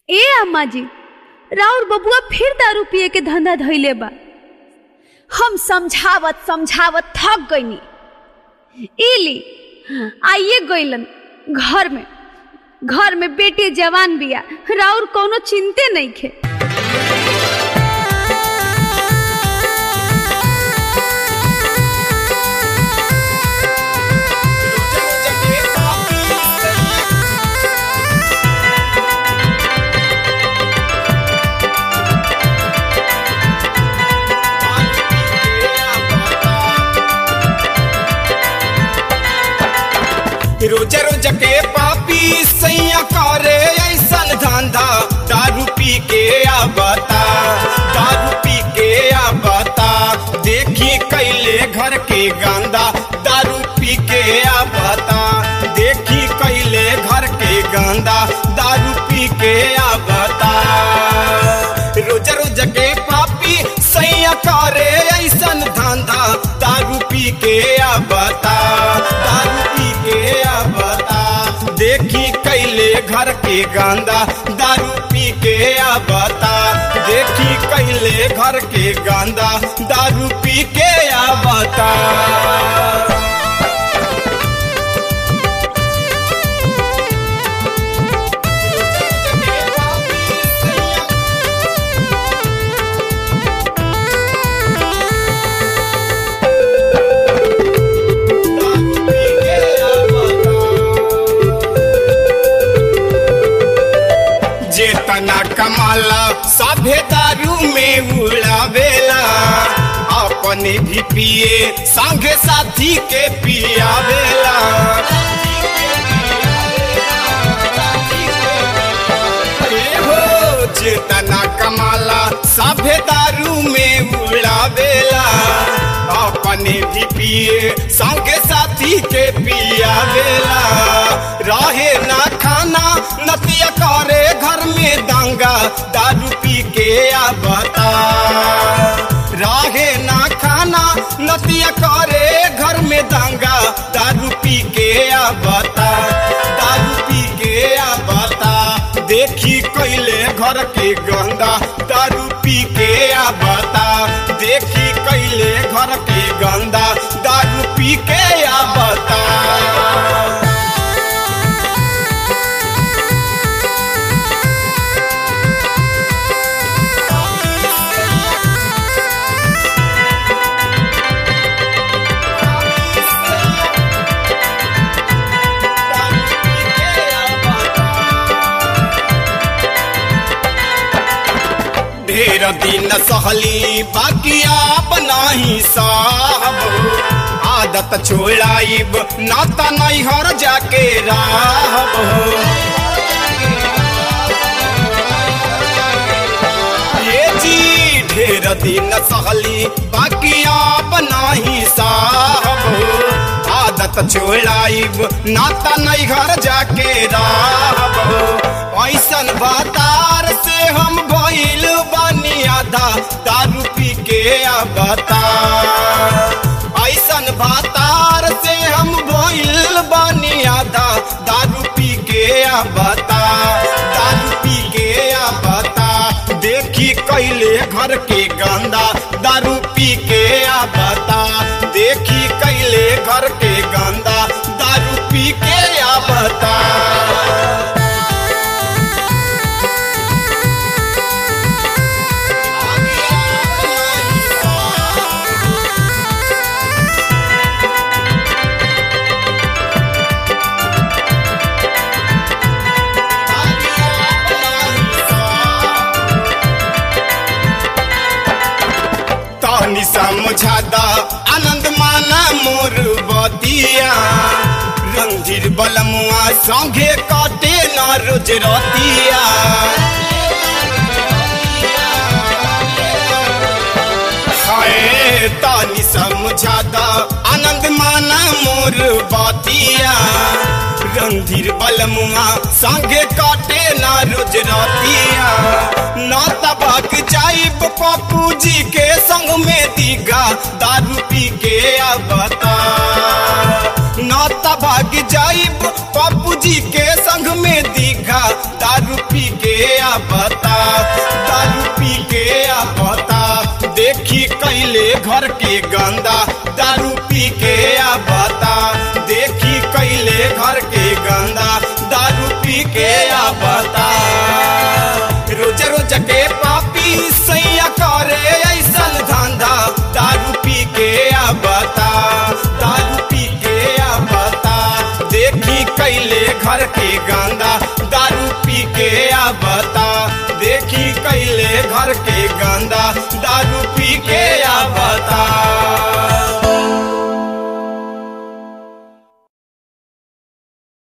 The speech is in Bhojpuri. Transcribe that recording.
ए अम्मा जी राउर बबुआ फिर दारू पिए के धंधा धइले बा हम समझावत समझावत थक गईनी इली आइए गईलन घर में घर में बेटी जवान बिया राउर कोनो चिंते नहीं खे रोज रोज के पापी सैया करे ऐसन धंधा दारू पी के आबता दारू पी के आबता देखी कैले घर के गंदा दारू पी के आबता देखी कैले घर के गंदा दारू पी के आबता रोज रोज के पापी सैया करे ऐसन धंधा दारू पी के आबता दारू पी के आबता देखी कैले घर के गंदा दारू पी के आबता देखी कैले घर के गंदा दारू पी के आबता जेतना कमाला सभे दारू में उड़ावेला अपने भी पिए संगे साथी के पियावेला ए हो जेतना कमाला सभे दारू में उड़ावेला अपने भी पिए संगे साथी के पियावेला रहे ना खाना नतिया करे घर में दंगा दारू पी के आबता रहे ना खाना नतिया करे घर में दंगा दारू पी के आबता दारू पी के आबता देखी कैले घर के गंदा दारू पी के आबता देखी कैले घर के गंदा दारू पी के आबता ढेर दिन सहली बाकी आप नहीं साहब आदत छोड़ाइब नाता नहीं हर जाके राहब ये जी ढेर दिन सहली बाकी आप नहीं साहब आदत छोड़ाइब नाता नहीं घर जाके राहब ऐसन बातार से हम भइल बानी आधा दारू पी के आबता ऐसन बातार से हम भइल बानी आधा दारू पी के आबता दारू पी के आबता देखी कैले घर के गंदा दारू पी के आबता देखी कैले घर के गंदा दारू पी के आबता तहनी समझादा आनंद माना मोर बतिया रंजीर बलमुआ संगे कटे न रोज रतिया हाय तानी समझादा आनंद माना मोर बतिया रंधीर बलमुआ संगे काटे ना रोज रतिया ना तबाक जाइब पप्पू जी के संग में दीगा दारू पी के आबता ना तबाक जाइब पप्पू जी के संग में दीघा दारू पी के आ बता दारू पी के बता देखी कैले घर के गंदा दारू पी के बता देखी कैले घर के गंदा दारू पी के बता रोज रोज के पापी सैया करे ऐसन धंधा दारू पी के बता दारू पी के बता देखी कैले घर के गंदा दारू पी के बता देखी कैले घर के गंदा दारू पी के बता